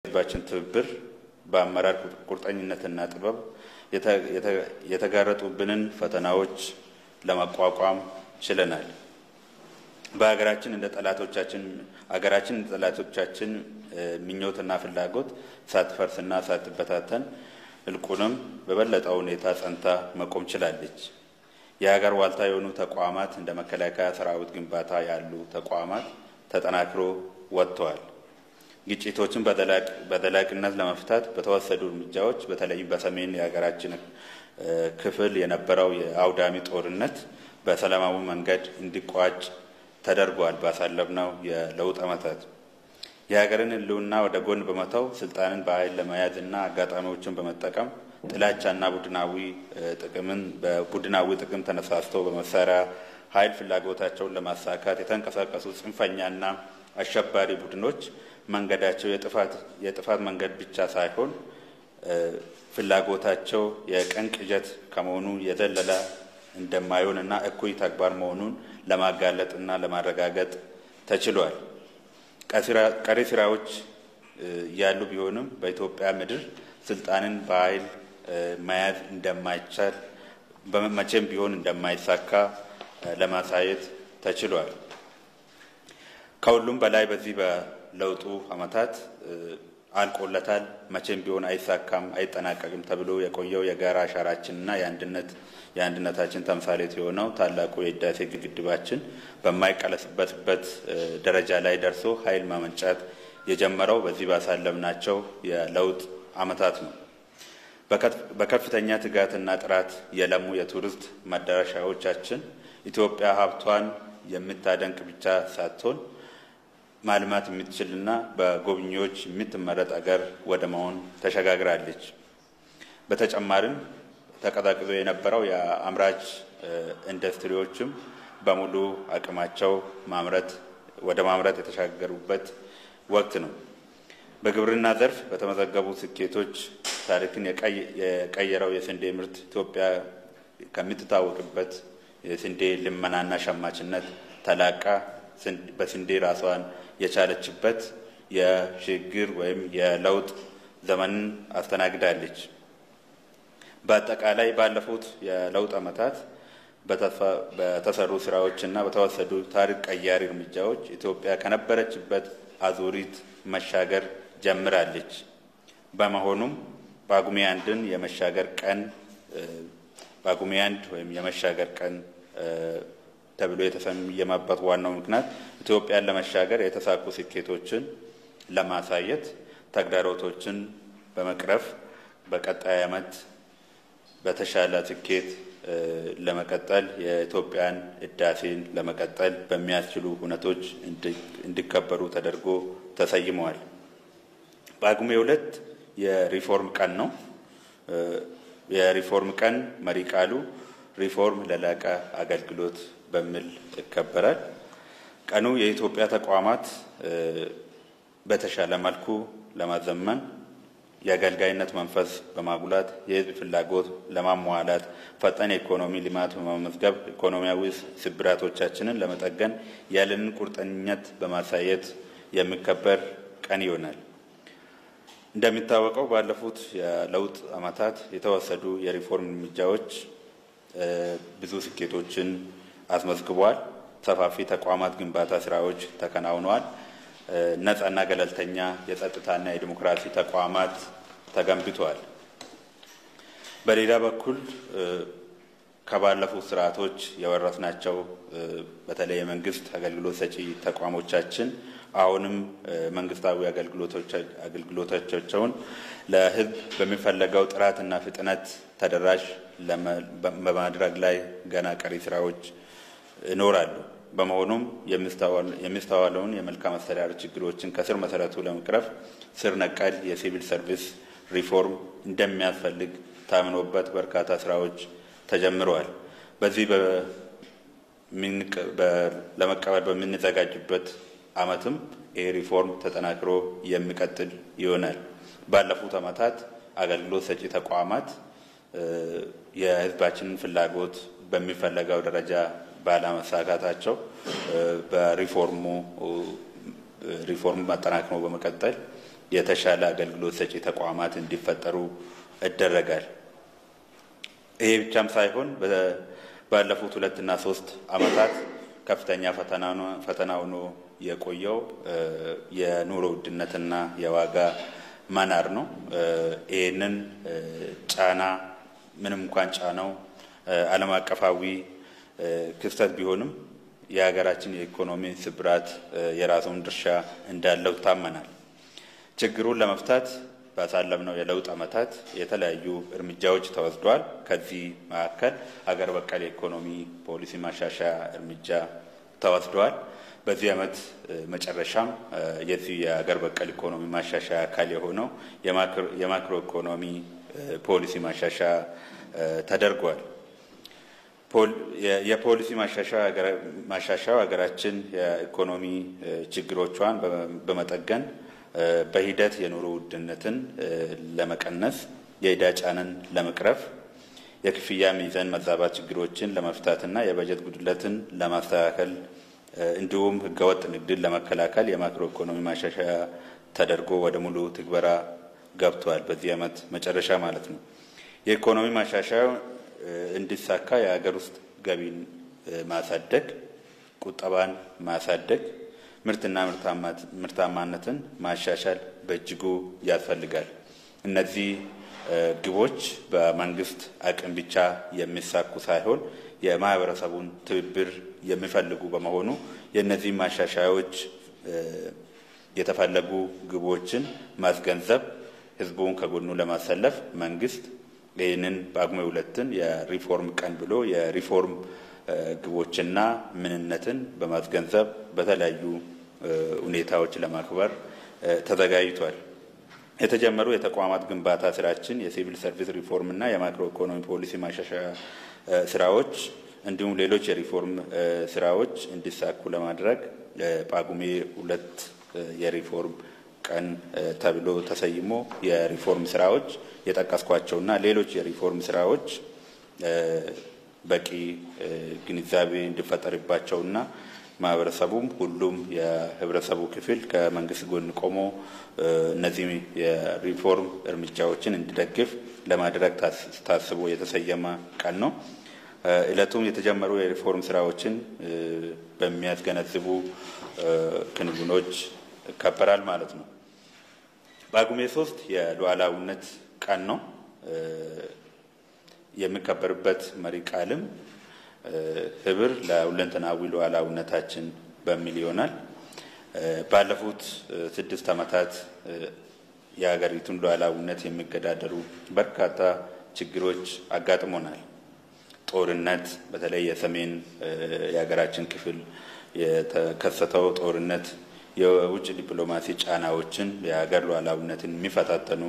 ህዝባችን ትብብር በአመራር ቁርጠኝነትና ጥበብ የተጋረጡብንን ፈተናዎች ለመቋቋም ችለናል። በሀገራችን እንደ ጠላቶቻችን ሀገራችን እንደ ጠላቶቻችን ምኞትና ፍላጎት ሳትፈርስና ሳትበታተን እልቁንም በበለጠ ሁኔታ ጸንታ መቆም ችላለች። የሀገር ዋልታ የሆኑ ተቋማት እንደ መከላከያ ሰራዊት ግንባታ ያሉ ተቋማት ተጠናክሮ ወጥተዋል። ግጭቶችን በዘላቂነት ለመፍታት በተወሰዱ እርምጃዎች በተለይም በሰሜን የሀገራችን ክፍል የነበረው የአውዳሚ ጦርነት በሰላማዊ መንገድ እንዲቋጭ ተደርጓል። ባሳለፍነው የለውጥ ዓመታት የሀገርን ሕልውና ወደ ጎን በመተው ስልጣንን በኃይል ለመያዝ እና አጋጣሚዎችን በመጠቀም ጥላቻና ቡድናዊ ጥቅምን በቡድናዊ ጥቅም ተነሳስቶ በመሳሪያ ኃይል ፍላጎታቸውን ለማሳካት የተንቀሳቀሱ ጽንፈኛና አሸባሪ ቡድኖች መንገዳቸው የጥፋት መንገድ ብቻ ሳይሆን ፍላጎታቸው የቀን ቅዠት ከመሆኑ የዘለለ እንደማይሆንና እኩይ ተግባር መሆኑን ለማጋለጥና ለማረጋገጥ ተችሏል። ቀሪ ስራዎች ያሉ ቢሆንም በኢትዮጵያ ምድር ስልጣንን በኃይል መያዝ እንደማይቻል መቼም ቢሆን እንደማይሳካ ለማሳየት ተችሏል። ከሁሉም በላይ በዚህ በለውጡ ዓመታት አልቆለታል፣ መቼም ቢሆን አይሳካም፣ አይጠናቀቅም ተብሎ የቆየው የጋራ አሻራችንና የአንድነት የአንድነታችን ተምሳሌት የሆነው ታላቁ የህዳሴ ግድባችን በማይቀለበስበት ደረጃ ላይ ደርሶ ኃይል ማመንጫት የጀመረው በዚህ ባሳለፍናቸው የለውጥ ዓመታት ነው። በከፍተኛ ትጋትና ጥራት የለሙ የቱሪስት መዳረሻዎቻችን ኢትዮጵያ ሀብቷን የምታደንቅ ብቻ ሳትሆን ማልማት የምትችልና በጎብኚዎች የምትመረጥ አገር ወደ መሆን ተሸጋግራለች። በተጨማሪም ተቀዛቅዞ የነበረው የአምራች ኢንዱስትሪዎችም በሙሉ አቅማቸው ማምረት ወደ ማምረት የተሻገሩበት ወቅት ነው። በግብርና ዘርፍ በተመዘገቡ ስኬቶች ታሪክን የቀየረው የስንዴ ምርት ኢትዮጵያ ከምትታወቅበት የስንዴ ልመናና ሸማችነት ተላቃ በስንዴ ራሷን የቻለችበት የሽግግር ወይም የለውጥ ዘመንን አስተናግዳለች። በአጠቃላይ ባለፉት የለውጥ ዓመታት በተሰሩ ስራዎችና በተወሰዱ ታሪክ ቀያሪ እርምጃዎች ኢትዮጵያ ከነበረችበት አዙሪት መሻገር ጀምራለች። በመሆኑም ጳጉሜ አንድን የመሻገር ቀን ጳጉሜ አንድ ወይም የመሻገር ቀን ተብሎ የተሰየመበት ዋናው ምክንያት ኢትዮጵያን ለመሻገር የተሳኩ ስኬቶችን ለማሳየት ተግዳሮቶችን በመቅረፍ በቀጣይ ዓመት በተሻለ ስኬት ለመቀጠል የኢትዮጵያን ህዳሴን ለመቀጠል በሚያስችሉ ሁነቶች እንዲከበሩ ተደርጎ ተሰይመዋል። ጳጉሜ ሁለት የሪፎርም ቀን ነው። የሪፎርም ቀን መሪ ቃሉ ሪፎርም ለላቀ አገልግሎት በሚል ይከበራል። ቀኑ የኢትዮጵያ ተቋማት በተሻለ መልኩ ለማዘመን የአገልጋይነት መንፈስ በማጉላት የህዝብ ፍላጎት ለማሟላት ፈጣን የኢኮኖሚ ልማት በመመዝገብ ኢኮኖሚያዊ ስብራቶቻችንን ለመጠገን ያለንን ቁርጠኝነት በማሳየት የሚከበር ቀን ይሆናል። እንደሚታወቀው ባለፉት የለውጥ ዓመታት የተወሰዱ የሪፎርም እርምጃዎች ብዙ ስኬቶችን አስመዝግቧል። ሰፋፊ ተቋማት ግንባታ ስራዎች ተከናውነዋል። ነጻና ገለልተኛ የጸጥታና የዲሞክራሲ ተቋማት ተገንብተዋል። በሌላ በኩል ከባለፉት ስርዓቶች የወረስናቸው በተለይ የመንግስት አገልግሎት ሰጪ ተቋሞቻችን አሁንም መንግስታዊ አገልግሎቶቻቸውን ለህዝብ በሚፈለገው ጥራትና ፍጥነት ተደራሽ በማድረግ ላይ ገና ቀሪ ስራዎች ይኖራሉ። በመሆኑም የሚስተዋለውን የመልካም አስተዳደር ችግሮችን ከስር መሰረቱ ለመቅረፍ ስር ነቀል የሲቪል ሰርቪስ ሪፎርም እንደሚያስፈልግ ታምኖበት በርካታ ስራዎች ተጀምረዋል። በዚህ ለመቀበል በምንዘጋጅበት ዓመትም ይህ ሪፎርም ተጠናክሮ የሚቀጥል ይሆናል። ባለፉት ዓመታት አገልግሎት ሰጪ ተቋማት የህዝባችንን ፍላጎት በሚፈለገው ደረጃ ባለመሳካታቸው በሪፎርሙ ሪፎርም አጠናክሮ በመቀጠል የተሻለ አገልግሎት ሰጪ ተቋማት እንዲፈጠሩ ይደረጋል። ይሄ ብቻም ሳይሆን ባለፉት ሁለትና ሶስት ዓመታት ከፍተኛ ፈተና ሆኖ የቆየው የኑሮ ውድነትና የዋጋ መናር ነው። ይህንን ጫና ምንም እንኳን ጫናው ዓለም አቀፋዊ ክስተት ቢሆንም የሀገራችን የኢኮኖሚ ስብራት የራሱን ድርሻ እንዳለው ይታመናል። ችግሩን ለመፍታት ባሳለፍነው የለውጥ ዓመታት የተለያዩ እርምጃዎች ተወስደዋል። ከዚህ መካከል ሀገር በቀል የኢኮኖሚ ፖሊሲ ማሻሻያ እርምጃ ተወስደዋል። በዚህ ዓመት መጨረሻም የዚህ የሀገር በቀል ኢኮኖሚ ማሻሻያ አካል የሆነው የማክሮ ኢኮኖሚ ፖሊሲ ማሻሻያ ተደርጓል። የፖሊሲ ማሻሻያው ሀገራችን የኢኮኖሚ ችግሮቿን በመጠገን በሂደት የኑሮ ውድነትን ለመቀነስ፣ የዕዳ ጫንን ለመቅረፍ፣ የክፍያ ሚዛን መዛባት ችግሮችን ለመፍታትና የበጀት ጉድለትን ለማስተካከል እንዲሁም ህገወጥ ንግድን ለመከላከል የማክሮ ኢኮኖሚ ማሻሻያ ተደርጎ ወደ ሙሉ ትግበራ ገብቷል። በዚህ ዓመት መጨረሻ ማለት ነው። የኢኮኖሚ ማሻሻያው እንዲሳካ የሀገር ውስጥ ገቢን ማሳደግ፣ ቁጠባን ማሳደግ፣ ምርትና ምርታማነትን ማሻሻል በእጅጉ ያስፈልጋል። እነዚህ ግቦች በመንግስት አቅም ብቻ የሚሳኩ ሳይሆን የማህበረሰቡን ትብብር የሚፈልጉ በመሆኑ የእነዚህ ማሻሻያዎች የተፈለጉ ግቦችን ማስገንዘብ፣ ህዝቡን ከጎኑ ለማሰለፍ መንግስት ይህንን ጳጉሜ ሁለትን የሪፎርም ቀን ብሎ የሪፎርም ግቦችና ምንነትን በማስገንዘብ በተለያዩ ሁኔታዎች ለማክበር ተዘጋጅቷል። የተጀመሩ የተቋማት ግንባታ ስራችን፣ የሲቪል ሰርቪስ ሪፎርም እና የማክሮ ኢኮኖሚ ፖሊሲ ማሻሻያ ስራዎች እንዲሁም ሌሎች የሪፎርም ስራዎች እንዲሳኩ ለማድረግ ጳጉሜ ሁለት የሪፎርም ቀን ተብሎ ተሰይሞ የሪፎርም ስራዎች የጠቀስኳቸውና ሌሎች የሪፎርም ስራዎች በቂ ግንዛቤ እንዲፈጠርባቸውና ማህበረሰቡም ሁሉም የህብረተሰቡ ክፍል ከመንግስት ጎን ቆሞ እነዚህ የሪፎርም እርምጃዎችን እንዲደግፍ ለማድረግ ታስቦ የተሰየመ ቀን ነው። እለቱም የተጀመሩ የሪፎርም ስራዎችን በሚያስገነዝቡ ክንውኖች ይከበራል ማለት ነው። ጳጉሜ ሶስት የሉዓላዊነት ቀን ነው። የሚከበርበት መሪ ቃልም ህብር ለሁለንተናዊ ሉዓላዊነታችን በሚል ይሆናል። ባለፉት ስድስት ዓመታት የሀገሪቱን ሉዓላዊነት የሚገዳደሩ በርካታ ችግሮች አጋጥሞናል። ጦርነት፣ በተለይ የሰሜን የሀገራችን ክፍል የተከሰተው ጦርነት የውጭ ዲፕሎማሲ ጫናዎችን የሀገር ሉዓላዊነትን የሚፈታተኑ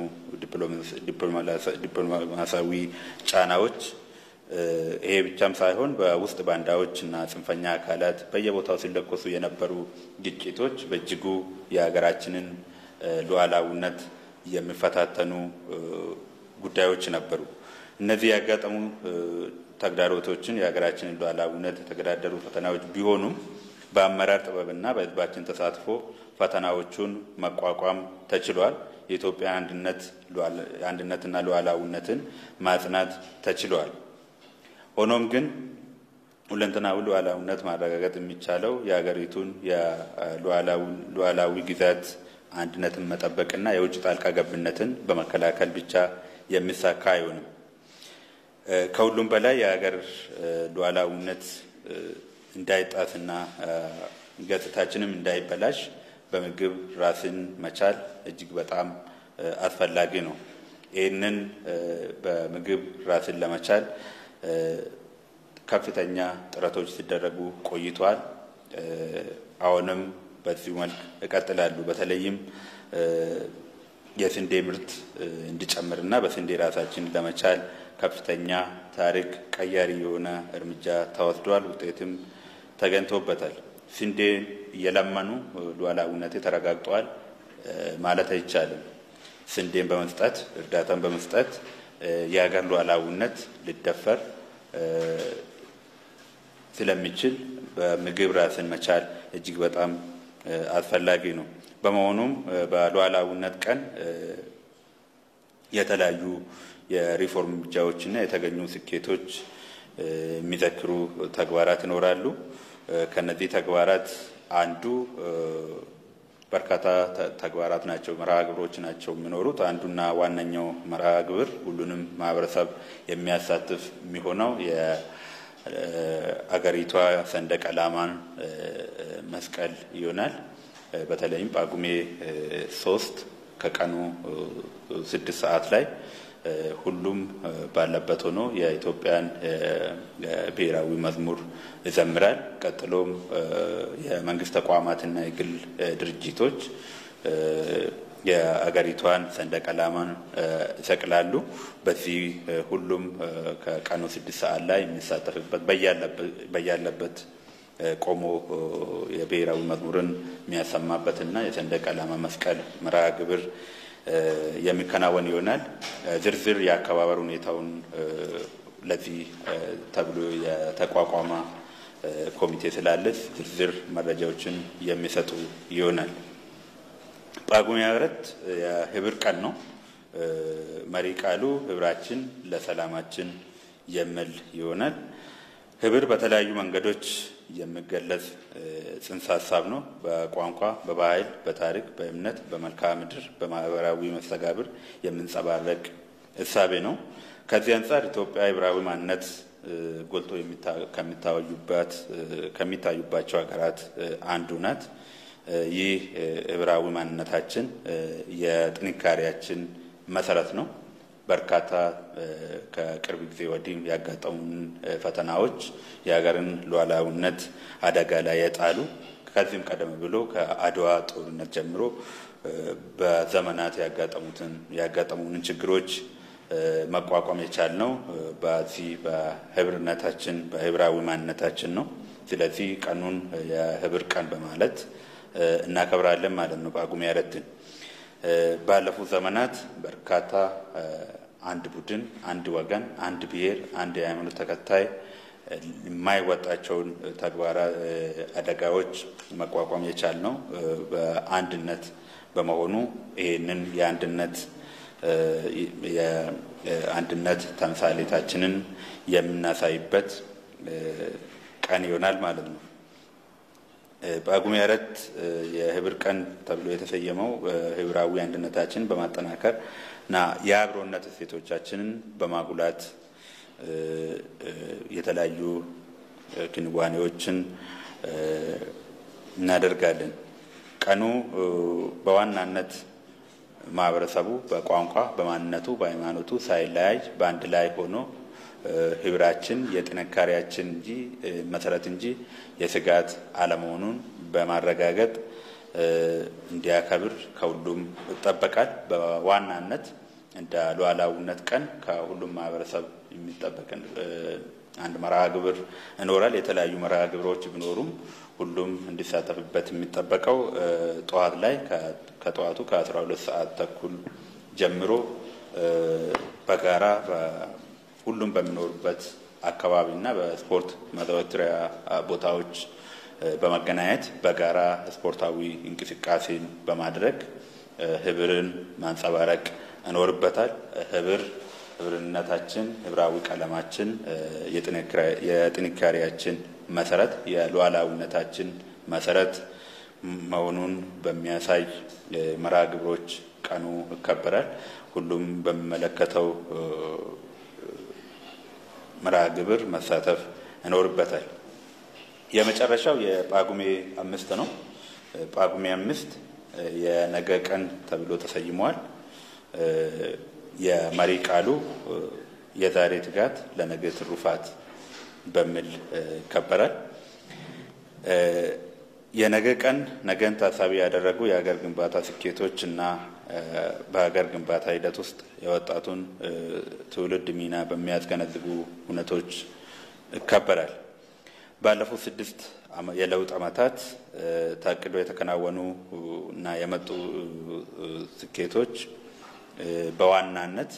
ዲፕሎማሲያዊ ጫናዎች ይሄ ብቻም ሳይሆን በውስጥ ባንዳዎች እና ጽንፈኛ አካላት በየቦታው ሲለኮሱ የነበሩ ግጭቶች በእጅጉ የሀገራችንን ሉዓላዊነት የሚፈታተኑ ጉዳዮች ነበሩ። እነዚህ ያጋጠሙ ተግዳሮቶችን የሀገራችንን ሉዓላዊነት የተገዳደሩ ፈተናዎች ቢሆኑም በአመራር ጥበብና በሕዝባችን ተሳትፎ ፈተናዎቹን መቋቋም ተችሏል። የኢትዮጵያ አንድነትና ሉዓላዊነትን ማጽናት ተችሏል። ሆኖም ግን ሁለንተናዊ ሉዓላዊነት ማረጋገጥ የሚቻለው የሀገሪቱን የሉዓላዊ ግዛት አንድነትን መጠበቅና የውጭ ጣልቃ ገብነትን በመከላከል ብቻ የሚሳካ አይሆንም። ከሁሉም በላይ የሀገር ሉዓላዊነት እንዳይጣትና ገጽታችንም እንዳይበላሽ በምግብ ራስን መቻል እጅግ በጣም አስፈላጊ ነው። ይህንን በምግብ ራስን ለመቻል ከፍተኛ ጥረቶች ሲደረጉ ቆይተዋል። አሁንም በዚሁ መልክ ይቀጥላሉ። በተለይም የስንዴ ምርት እንዲጨምርና በስንዴ ራሳችን ለመቻል ከፍተኛ ታሪክ ቀያሪ የሆነ እርምጃ ተወስዷል። ውጤትም ተገኝቶበታል። ስንዴ እየለመኑ ሉዓላዊነት ተረጋግጧል ማለት አይቻልም። ስንዴን በመስጠት እርዳታን በመስጠት የሀገር ሉዓላዊነት ሊደፈር ስለሚችል በምግብ ራስን መቻል እጅግ በጣም አስፈላጊ ነው። በመሆኑም በሉዓላዊነት ቀን የተለያዩ የሪፎርም እርምጃዎችና የተገኙ ስኬቶች የሚዘክሩ ተግባራት ይኖራሉ። ከነዚህ ተግባራት አንዱ በርካታ ተግባራት ናቸው፣ መርሃ ግብሮች ናቸው የሚኖሩት። አንዱና ዋነኛው መርሃ ግብር ሁሉንም ማህበረሰብ የሚያሳትፍ የሚሆነው የአገሪቷ ሰንደቅ ዓላማን መስቀል ይሆናል። በተለይም ጳጉሜ ሶስት ከቀኑ ስድስት ሰዓት ላይ ሁሉም ባለበት ሆኖ የኢትዮጵያን ብሔራዊ መዝሙር ይዘምራል። ቀጥሎም የመንግስት ተቋማትና የግል ድርጅቶች የአገሪቷን ሰንደቅ ዓላማን ይሰቅላሉ። በዚህ ሁሉም ከቀኑ ስድስት ሰዓት ላይ የሚሳተፍበት በያለበት ቆሞ የብሔራዊ መዝሙርን የሚያሰማበትና የሰንደቅ ዓላማ መስቀል መርሃ ግብር የሚከናወን ይሆናል። ዝርዝር የአከባበር ሁኔታውን ለዚህ ተብሎ የተቋቋመ ኮሚቴ ስላለ ዝርዝር መረጃዎችን የሚሰጡ ይሆናል። ጳጉሜ አራት የህብር ቀን ነው። መሪ ቃሉ ህብራችን ለሰላማችን የሚል ይሆናል። ህብር በተለያዩ መንገዶች የሚገለጽ ጽንሰ ሀሳብ ነው። በቋንቋ፣ በባህል፣ በታሪክ፣ በእምነት፣ በመልክዓ ምድር፣ በማህበራዊ መስተጋብር የምንጸባረቅ እሳቤ ነው። ከዚህ አንጻር ኢትዮጵያ ህብራዊ ማንነት ጎልቶ ከሚታዩባቸው ሀገራት አንዱ ናት። ይህ ህብራዊ ማንነታችን የጥንካሬያችን መሰረት ነው። በርካታ ከቅርብ ጊዜ ወዲህ ያጋጠሙን ፈተናዎች የሀገርን ሉዓላዊነት አደጋ ላይ የጣሉ ከዚህም ቀደም ብሎ ከአድዋ ጦርነት ጀምሮ በዘመናት ያጋጠሙትን ያጋጠሙንን ችግሮች መቋቋም የቻልነው በዚህ በህብርነታችን በህብራዊ ማንነታችን ነው። ስለዚህ ቀኑን የህብር ቀን በማለት እናከብራለን ማለት ነው። ጳጉሜ አራትን ባለፉት ዘመናት በርካታ አንድ ቡድን፣ አንድ ወገን፣ አንድ ብሔር፣ አንድ የሃይማኖት ተከታይ የማይወጣቸውን ተግባራ አደጋዎች መቋቋም የቻልነው በአንድነት በመሆኑ ይህንን የአንድነት የአንድነት ተምሳሌታችንን የምናሳይበት ቀን ይሆናል ማለት ነው። ጳጉሜ አራት የህብር ቀን ተብሎ የተሰየመው ህብራዊ አንድነታችንን በማጠናከር እና የአብሮነት እሴቶቻችንን በማጉላት የተለያዩ ክንዋኔዎችን እናደርጋለን። ቀኑ በዋናነት ማህበረሰቡ በቋንቋ፣ በማንነቱ፣ በሃይማኖቱ ሳይለያይ በአንድ ላይ ሆኖ ህብራችን የጥንካሬያችን እንጂ መሰረት እንጂ የስጋት አለመሆኑን በማረጋገጥ እንዲያከብር ከሁሉም ይጠበቃል። በዋናነት እንደ ሉዓላዊነት ቀን ከሁሉም ማህበረሰብ የሚጠበቅ አንድ መርሃ ግብር ይኖራል። የተለያዩ መርሃ ግብሮች ቢኖሩም ሁሉም እንዲሳተፍበት የሚጠበቀው ጠዋት ላይ ከጠዋቱ ከአስራ ሁለት ሰዓት ተኩል ጀምሮ በጋራ ሁሉም በሚኖሩበት አካባቢና በስፖርት ማዘውተሪያ ቦታዎች በመገናኘት በጋራ ስፖርታዊ እንቅስቃሴን በማድረግ ህብርን ማንጸባረቅ ይኖርበታል። ህብር ህብርነታችን፣ ህብራዊ ቀለማችን የጥንካሬያችን መሰረት፣ የሉዓላዊነታችን መሰረት መሆኑን በሚያሳይ መርሃ ግብሮች ቀኑ ይከበራል። ሁሉም በሚመለከተው መርሃ ግብር መሳተፍ ይኖርበታል። የመጨረሻው የጳጉሜ አምስት ነው። ጳጉሜ አምስት የነገ ቀን ተብሎ ተሰይሟል። የመሪ ቃሉ የዛሬ ትጋት ለነገ ትሩፋት በሚል ይከበራል። የነገ ቀን ነገን ታሳቢ ያደረጉ የሀገር ግንባታ ስኬቶች እና በሀገር ግንባታ ሂደት ውስጥ የወጣቱን ትውልድ ሚና በሚያስገነዝቡ እውነቶች ይከበራል። ባለፉት ስድስት የለውጥ ዓመታት ታቅዶ የተከናወኑ እና የመጡ ስኬቶች በዋናነት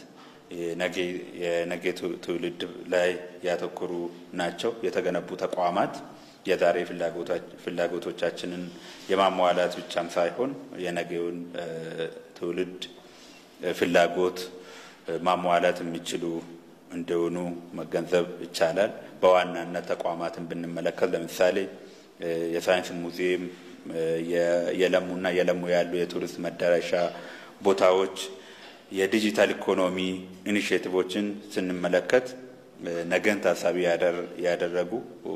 የነገ ትውልድ ላይ ያተኮሩ ናቸው። የተገነቡ ተቋማት የዛሬ ፍላጎቶቻችንን የማሟላት ብቻም ሳይሆን የነገውን ትውልድ ፍላጎት ማሟላት የሚችሉ እንደሆኑ መገንዘብ ይቻላል። በዋናነት ተቋማትን ብንመለከት ለምሳሌ የሳይንስ ሙዚየም፣ የለሙና የለሙ ያሉ የቱሪስት መዳረሻ ቦታዎች፣ የዲጂታል ኢኮኖሚ ኢኒሽቲቮችን ስንመለከት ነገን ታሳቢ ያደረጉ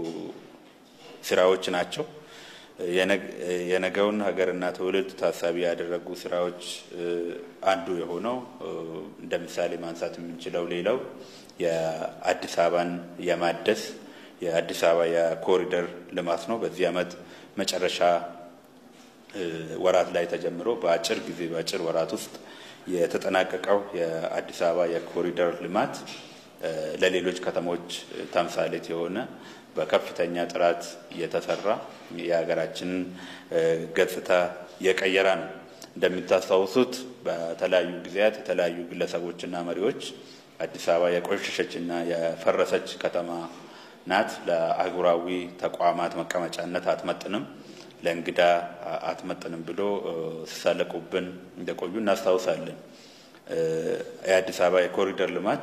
ስራዎች ናቸው። የነገውን ሀገርና ትውልድ ታሳቢ ያደረጉ ስራዎች አንዱ የሆነው እንደ ምሳሌ ማንሳት የምንችለው ሌላው የአዲስ አበባን የማደስ የአዲስ አበባ የኮሪደር ልማት ነው። በዚህ ዓመት መጨረሻ ወራት ላይ ተጀምሮ በአጭር ጊዜ በአጭር ወራት ውስጥ የተጠናቀቀው የአዲስ አበባ የኮሪደር ልማት ለሌሎች ከተሞች ተምሳሌት የሆነ በከፍተኛ ጥራት የተሰራ የሀገራችንን ገጽታ የቀየረ ነው። እንደሚታስታውሱት በተለያዩ ጊዜያት የተለያዩ ግለሰቦችና መሪዎች አዲስ አበባ የቆሸሸችና የፈረሰች ከተማ ናት፣ ለአህጉራዊ ተቋማት መቀመጫነት አትመጥንም፣ ለእንግዳ አትመጥንም ብሎ ሲሳለቁብን እንደቆዩ እናስታውሳለን። የአዲስ አበባ የኮሪደር ልማት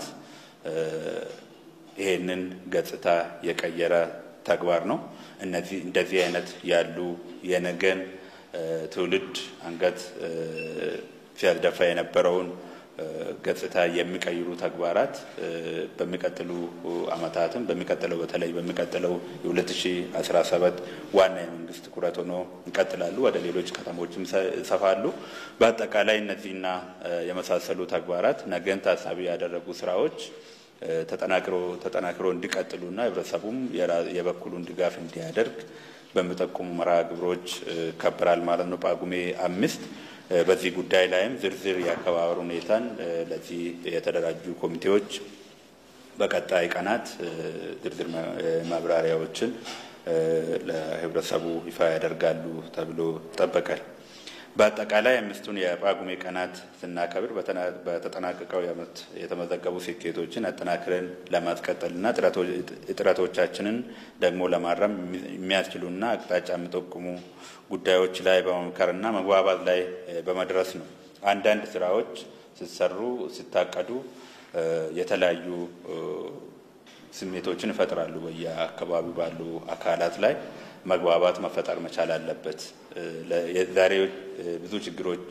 ይሄንን ገጽታ የቀየረ ተግባር ነው። እነዚህ እንደዚህ አይነት ያሉ የነገን ትውልድ አንገት ሲያስደፋ የነበረውን ገጽታ የሚቀይሩ ተግባራት በሚቀጥሉ ዓመታትም በሚቀጥለው በተለይ በሚቀጥለው የ2017 ዋና የመንግስት ትኩረት ሆኖ ይቀጥላሉ። ወደ ሌሎች ከተሞችም ይሰፋሉ። በአጠቃላይ እነዚህና የመሳሰሉ ተግባራት ነገን ታሳቢ ያደረጉ ስራዎች ተጠናክሮ ተጠናክሮ እንዲቀጥሉና ህብረተሰቡም የበኩሉን ድጋፍ እንዲያደርግ በሚጠቁሙ መርሃ ግብሮች ይከበራል ማለት ነው። ጳጉሜ አምስት በዚህ ጉዳይ ላይም ዝርዝር የአከባበር ሁኔታን ለዚህ የተደራጁ ኮሚቴዎች በቀጣይ ቀናት ዝርዝር ማብራሪያዎችን ለህብረተሰቡ ይፋ ያደርጋሉ ተብሎ ይጠበቃል። በአጠቃላይ አምስቱን የጳጉሜ ቀናት ስናከብር በተጠናቀቀው ዓመት የተመዘገቡ ስኬቶችን አጠናክረን ለማስቀጠልና እጥረቶቻችንን ደግሞ ለማረም የሚያስችሉና አቅጣጫ የሚጠቁሙ ጉዳዮች ላይ በመምከርና መግባባት ላይ በመድረስ ነው። አንዳንድ ስራዎች ሲሰሩ ሲታቀዱ የተለያዩ ስሜቶችን ይፈጥራሉ። በየአካባቢው ባሉ አካላት ላይ መግባባት መፈጠር መቻል አለበት። ዛሬ ብዙ ችግሮች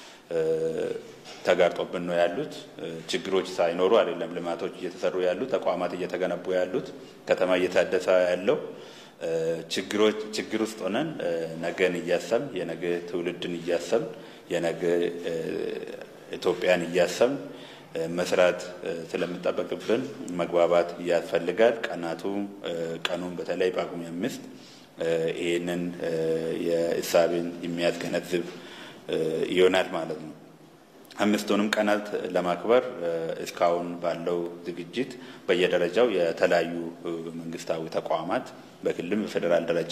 ተጋርጦብን ነው ያሉት። ችግሮች ሳይኖሩ አይደለም ልማቶች እየተሰሩ ያሉት፣ ተቋማት እየተገነቡ ያሉት፣ ከተማ እየታደሰ ያለው። ችግሮች ችግር ውስጥ ሆነን ነገን እያሰብን የነገ ትውልድን እያሰብን የነገ ኢትዮጵያን እያሰብን መስራት ስለሚጠበቅብን መግባባት ያስፈልጋል። ቀናቱ ቀኑን በተለይ ጳጉሜ አምስት ይህንን የእሳቤን የሚያስገነዝብ ይሆናል ማለት ነው። አምስቱንም ቀናት ለማክበር እስካሁን ባለው ዝግጅት በየደረጃው የተለያዩ መንግስታዊ ተቋማት በክልልም በፌዴራል ደረጃ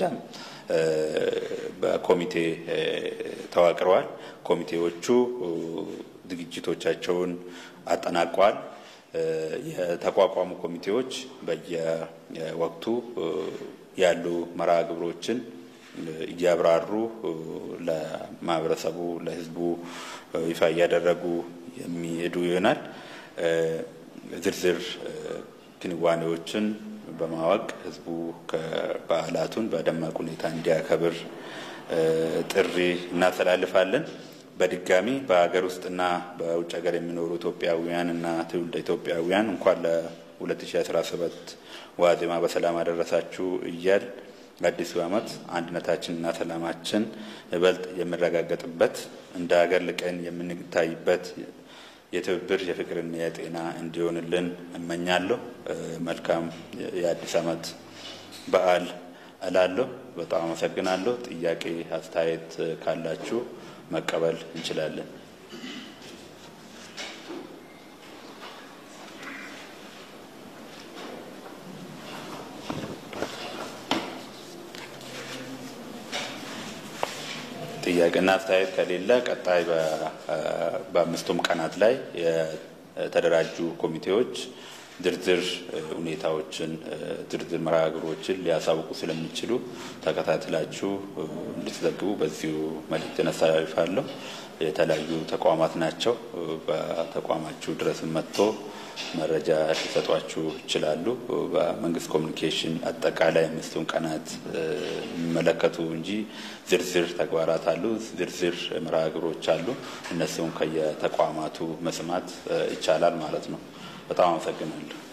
በኮሚቴ ተዋቅረዋል። ኮሚቴዎቹ ዝግጅቶቻቸውን አጠናቀዋል። የተቋቋሙ ኮሚቴዎች በየወቅቱ ያሉ መርሃ ግብሮችን እያብራሩ ለማህበረሰቡ ለሕዝቡ ይፋ እያደረጉ የሚሄዱ ይሆናል። ዝርዝር ክንዋኔዎችን በማወቅ ሕዝቡ በዓላቱን በደማቅ ሁኔታ እንዲያከብር ጥሪ እናስተላልፋለን። በድጋሚ በሀገር ውስጥና በውጭ ሀገር የሚኖሩ ኢትዮጵያውያን እና ትውልደ ኢትዮጵያውያን እንኳን ለ2017 ዋዜማ በሰላም አደረሳችሁ እያል አዲሱ ዓመት አንድነታችንና ሰላማችን ይበልጥ የሚረጋገጥበት እንደ ሀገር ልቀን የምንታይበት የትብብር የፍቅርና የጤና እንዲሆንልን እመኛለሁ። መልካም የአዲስ ዓመት በዓል እላለሁ። በጣም አመሰግናለሁ። ጥያቄ አስተያየት ካላችሁ መቀበል እንችላለን። ጥያቄና አስተያየት ከሌለ ቀጣይ በአምስቱም ቀናት ላይ የተደራጁ ኮሚቴዎች ዝርዝር ሁኔታዎችን ዝርዝር መርሃ ግብሮችን ሊያሳውቁ ስለሚችሉ ተከታትላችሁ እንድትዘግቡ በዚሁ መልእክትን አስተላልፋለሁ። የተለያዩ ተቋማት ናቸው። በተቋማችሁ ድረስ መጥቶ መረጃ ሊሰጧችሁ ይችላሉ። በመንግስት ኮሚኒኬሽን አጠቃላይ አምስቱን ቀናት የሚመለከቱ እንጂ ዝርዝር ተግባራት አሉ፣ ዝርዝር መርሃ ግብሮች አሉ። እነሱም ከየተቋማቱ መስማት ይቻላል ማለት ነው። በጣም አመሰግናለሁ።